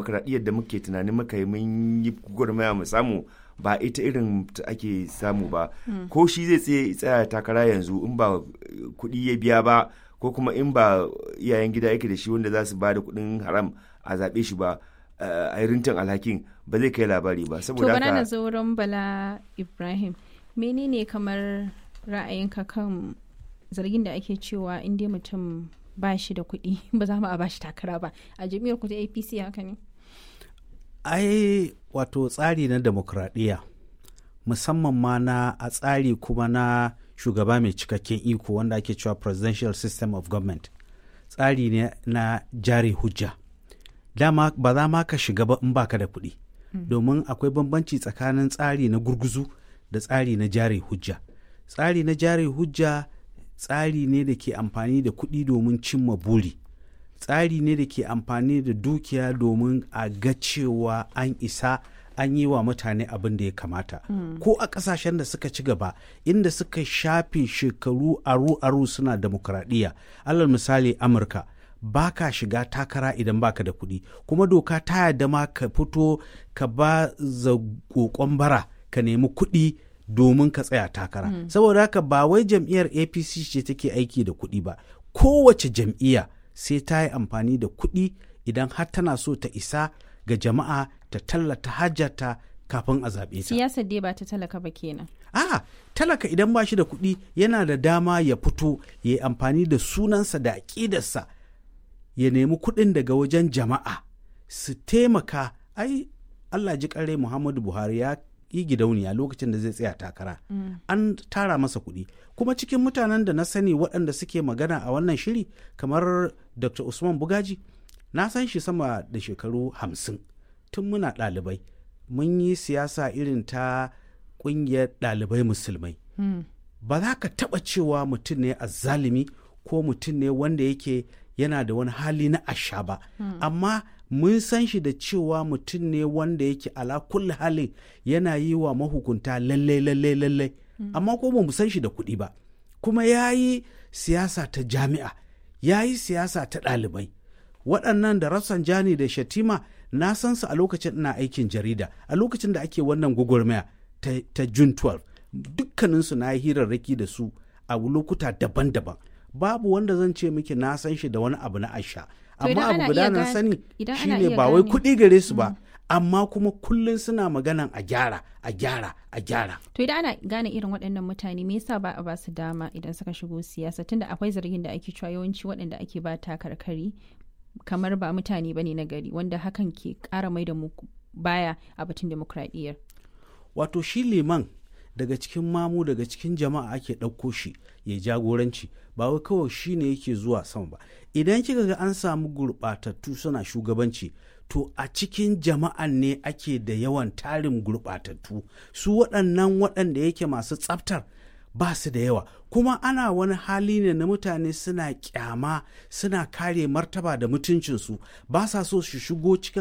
demokradiyyar da muke tunanin muka yi mun yi gwagwarmaya mu samu ba ita irin ta ake samu ba ko shi zai tsaye tsaya takara yanzu in ba kuɗi ya biya ba ko kuma in ba iyayen gida yake da shi wanda za su ba da kuɗin haram a zaɓe shi ba a rintin alhakin ba zai kai labari ba to saboda bana na haka zo wurin bala ibrahim menene kamar ra'ayinka kan zargin da ake cewa in dai mutum ba shi da kuɗi ba za mu a ba shi takara ba a jami'ar ku ta apc haka ne ai wato tsari na demokradiyya musamman ma na a tsari kuma na shugaba mai cikakken iko wanda ake cewa presidential system of government tsari ne na jari hujja dama ba za ma ka shiga ba in baka da kuɗi domin akwai bambanci tsakanin tsari na gurguzu da tsari na jari hujja tsari na jari hujja tsari ne da ke amfani da kuɗi domin cimma buri tsari ne da ke amfani da dukiya domin a ga cewa an isa an yi wa mutane abin da ya kamata ko a ƙasashen da suka ci gaba inda suka shafe shekaru aru-aru suna demokradiyya alal misali amurka ba ka shiga takara idan baka da kuɗi kuma doka ta yarda ma ka fito ka ba za kokon bara ka nemi kuɗi domin ka tsaya takara saboda haka ba wai jam'iyyar apc ce take aiki da kuɗi ba kowace jam'iyya sai ta yi amfani da kuɗi idan har tana so ta isa ga jama'a ta tallata hajjata kafin a zaɓe ta. siyasar dai ba ta talaka ba kenan A'a, talaka idan ba shi da kuɗi yana da dama ya fito ya yi amfani da sunansa da aƙidarsa ya nemi kuɗin daga wajen jama'a su taimaka ai Allah ji ƙare Muhammadu Buhari ya yi gidauniya lokacin da zai tsaya takara an tara masa kuɗi kuma cikin mutanen da na sani waɗanda suke magana a wannan shiri kamar Dr. Usman Bugaji na san shi sama da shekaru hamsin tun muna ɗalibai mun yi siyasa irin ta ƙungiyar ɗalibai musulmai ba za ka taɓa cewa mutum ne azzalimi ko mutum ne wanda yake yana da wani hali na asha ba amma mun san shi da cewa mutum ne wanda yake ala kulli halin yana yi wa mahukunta lalle lalle lalle amma ko ba mu san shi da kuɗi ba kuma ya yi siyasa ta jami'a ya yi siyasa ta ɗalibai waɗannan da Rafsanjani da Shatima na san su a lokacin ina aikin jarida a lokacin da ake wannan gwagwarmaya ta, ta June 12 dukkaninsu na yi hirarraki da su a lokuta daban-daban babu wanda zan ce miki na san shi da wani abu na asha To idan amma abu ana guda iya na gane- sani idan ana shine iya ba wai gane- kuɗi gare su ba amma kuma kullum suna maganan a gyara a gyara a gyara to idan ana gane irin waɗannan mutane me yasa ba a ba su dama idan suka shigo siyasa tunda akwai zargin da ake cewa yawanci waɗanda ake ba takarkari kamar ba mutane bane na gari wanda hakan ke ƙara mai da mu baya a batun demokradiyyar wato shi liman daga cikin mamu daga cikin jama'a ake ɗauko shi ya jagoranci ba wai kawai shi ne yake zuwa sama ba idan kika ga an samu gurɓatattu suna shugabanci to a cikin jama'an ne ake da yawan tarin gurɓatattu su waɗannan waɗanda yake masu tsaftar ba su da yawa kuma ana wani hali ne na mutane suna kyama suna kare martaba da mutuncinsu ba sa so su shigo cikin